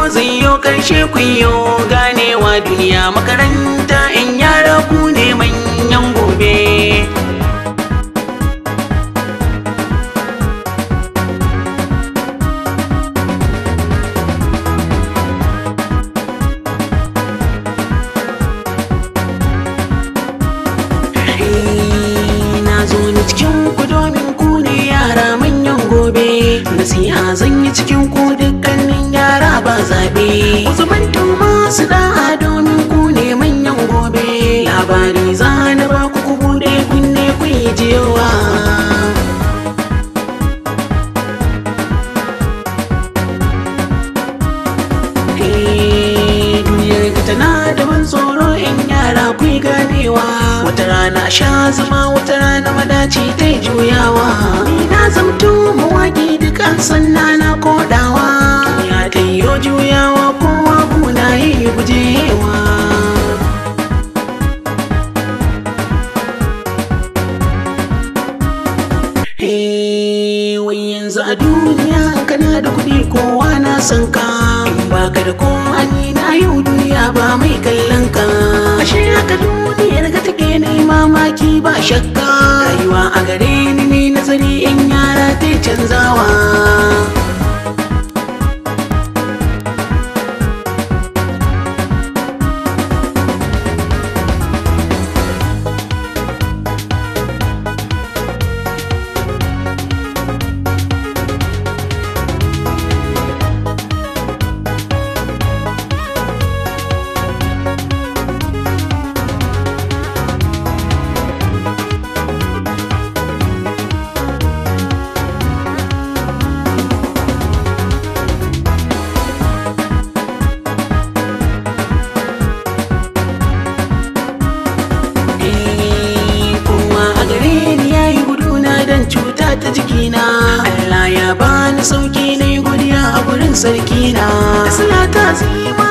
zai yo karshe ku yo ganewa duniya makaranta in yara ku ne manyan gobe na zo ni cikin ku domin ku ne yara manyan gobe nasiha zan yi cikin ku dukkanin yara ba zaɓe ku zubanto masu da'a domin ku ne manyan gobe labari za na ba ku ku buɗe kunne ku yi jiyowa duniyar ka tana da ban tsoro in yara ku yi ganewa wata rana sha zama wata rana madaci ta yi juyawa ni na zamto mawaƙi duka sanna na kodawa ya ta yi juyawa kowa kuna yi gujewa Hey, wai yanzu a duniya kana da kuɗi kowa na san ka in baka da ko ani na yau duniya ba mai kallon ka ashe haka duniyar ka take ne mamaki ba shakka rayuwa a gare ni ne nazari in yara ta canzawa kowa a gare ni ya yi guduna don cuta ta jikina Allah ya bani sauki na yi godiya a gurin sarkina da salata zima